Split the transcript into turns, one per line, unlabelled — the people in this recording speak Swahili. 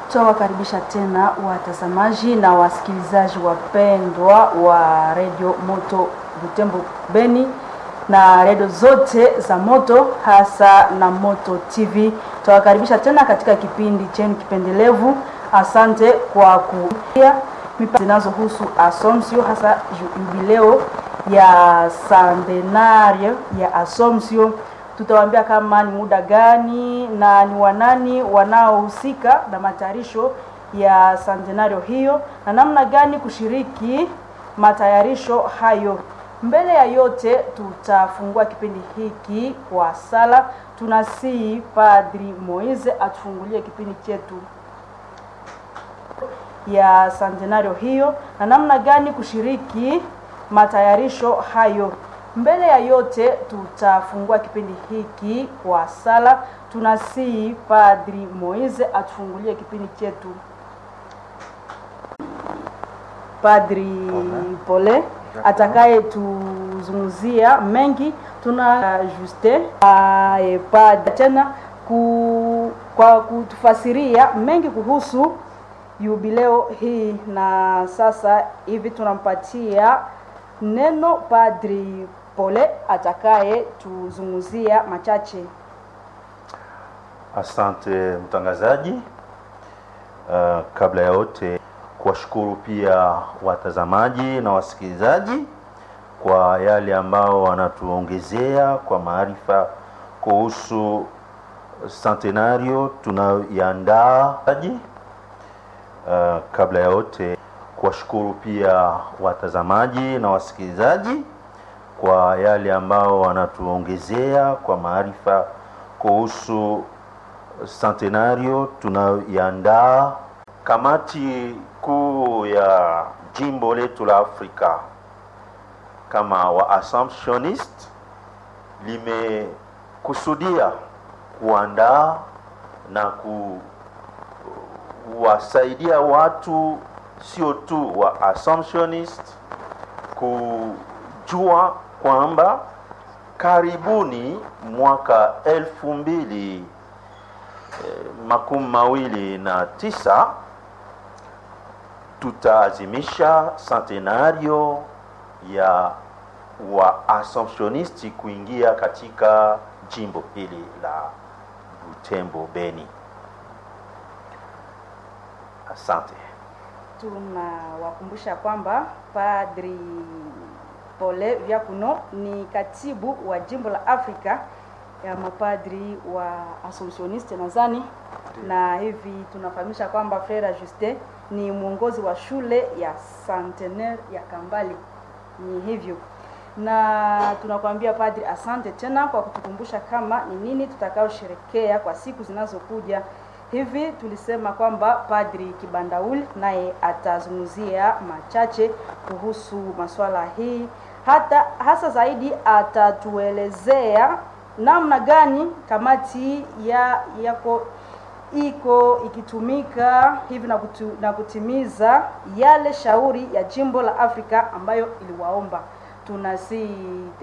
Tutawakaribisha tena watazamaji na wasikilizaji wapendwa wa redio Moto Butembo Beni na redio zote za Moto hasa na Moto TV. Tutawakaribisha tena katika kipindi chenu kipendelevu. Asante kwa kuia mipango zinazohusu Assumption hasa jubileo ya centenario ya Assumption tutawaambia kama ni muda gani na ni wanani wanaohusika na matayarisho ya centenario hiyo na namna gani kushiriki matayarisho hayo. Mbele ya yote, tutafungua kipindi hiki kwa sala. Tunasihi Padri Moise atufungulie kipindi chetu ya centenario hiyo na namna gani kushiriki matayarisho hayo. Mbele ya yote tutafungua kipindi hiki kwa sala. Tunasihi Padri Moise atufungulie kipindi chetu. Padri Pole atakaye tuzunguzia mengi. Tuna Juste Padri tena ku, kwa kutufasiria mengi kuhusu jubileo hii, na sasa hivi tunampatia neno Padri Pole atakaye tuzunguzia machache.
Asante mtangazaji. Uh, kabla ya yote kuwashukuru pia watazamaji na wasikilizaji kwa yale ambao wanatuongezea kwa maarifa kuhusu centenario tunayoiandaa. Uh, kabla ya yote kuwashukuru pia watazamaji na wasikilizaji kwa yale ambao wanatuongezea kwa maarifa kuhusu centenario tunayoiandaa. Kamati kuu ya jimbo letu la Afrika kama wa Assumptionist limekusudia kuandaa na kuwasaidia watu sio tu wa Assumptionist kujua kwamba karibuni mwaka elfu mbili eh, makumi mawili na tisa tutaazimisha centenario ya wa Assumptionisti kuingia katika jimbo hili la Butembo Beni. Asante.
Tunawakumbusha kwamba Padri Pole Vyakuno ni katibu wa jimbo la Afrika ya mapadri wa Assumptioniste nadhani, na hivi tunafahamisha kwamba Frere Juste ni mwongozi wa shule ya Centenaire ya Kambali. Ni hivyo, na tunakwambia Padri, asante tena kwa kutukumbusha kama ni nini tutakaosherekea kwa siku zinazokuja. Hivi tulisema kwamba Padri Kibandauli naye atazungumzia machache kuhusu masuala hii, hata hasa zaidi atatuelezea namna gani kamati ya yako iko ikitumika hivi na, kutu, na kutimiza yale shauri ya jimbo la Afrika ambayo iliwaomba tunasi